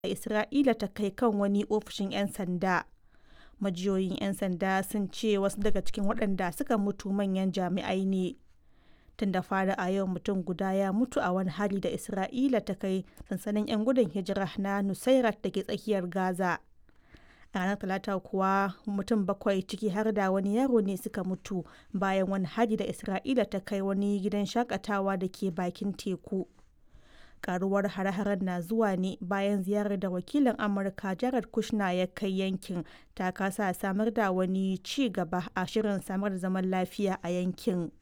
Isra'ila ta kai kan wani ofishin 'yan sanda. Majiyoyin 'yan sanda sun ce wasu daga cikin waɗanda suka mutu manyan jami'ai ne. Tun da fari a yau mutum guda ya mutu a wani hari da Isra'ila ta kai sansanin 'yan gudun hijira na Nusairat da ke tsakiyar Gaza. A ranar Talata kuwa mutum bakwai ciki har da wani yaro ne suka mutu bayan wani hari da Isra'ila ta kai wani gidan shakatawa da ke bakin teku. karuwar hare-haren na zuwa ne bayan ziyarar da wakilin amurka jared kushner ya kai yankin ta kasa samar da wani ci gaba a shirin samar da zaman lafiya a yankin